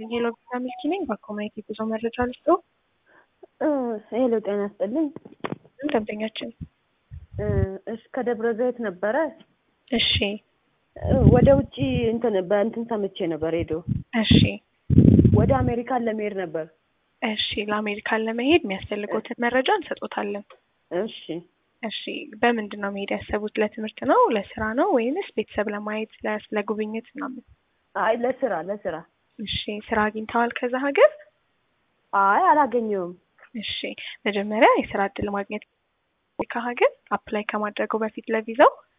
ሄሎ ቪዛ ሚልኪ ነኝ። በኮሚኒቲ ጉዞ መረጃ ልስጦ። ሄሎ ጤና ይስጥልኝ። ደንበኛችን እሺ ከደብረ ዘይት ነበረ። እሺ ወደ ውጭ እንትን በእንትን ሰምቼ ነበር ሄዶ እሺ ወደ አሜሪካን ለመሄድ ነበር። እሺ ለአሜሪካን ለመሄድ የሚያስፈልጎትን መረጃ እንሰጦታለን። እሺ እሺ በምንድን ነው መሄድ ያሰቡት? ለትምህርት ነው፣ ለስራ ነው ወይንስ ቤተሰብ ለማየት ለ- ለጉብኝት ምናምን? አይ ለስራ ለስራ። እሺ ስራ አግኝተዋል ከዛ ሀገር? አይ አላገኘውም። እሺ መጀመሪያ የስራ እድል ማግኘት ከሀገር አፕላይ ከማድረጉ በፊት ለቪዛው